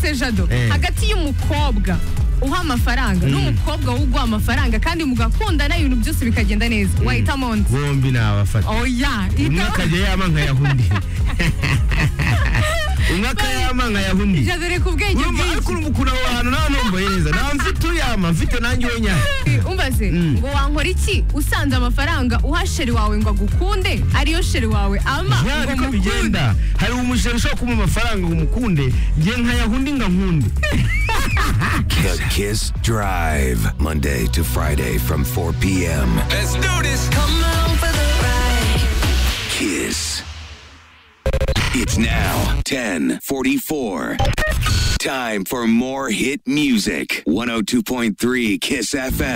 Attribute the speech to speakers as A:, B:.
A: se jado
B: Eh.
A: hagati y'umukobwa uha amafaranga n'umukobwa uguha amafaranga kandi mugakundana ibintu byose bikagenda neza wahitamo undi
B: bombi nabafata
A: oya
B: umwe
A: ikawa-
B: akajya yama nkayaha undi umwe akayama nkayaha undi
A: jado reka ubwenge
B: urumva ariko
A: bwinshi
B: urumva ukuntu aho hantu nawe numva yeza nawe mfite uyama mfite nanjye wenyine
A: umbaze
B: Mm.
A: ngo wankora iki usanze amafaranga uha sheri wawe ngo agukunde ariyo sheri wawe ama
B: Ya,
A: ngo
B: niko
A: mukunde
B: bigenda hari umushere ushobora kumuha amafaranga ngo umukunde ngiye nkayaha undi nkankunde
C: The Kiss Drive, Monday to Friday from 4 p.m.
D: Let's do this. Come on for the ride.
C: Kiss. It's now 1044. Time for more hit music. 102.3 Kiss FM.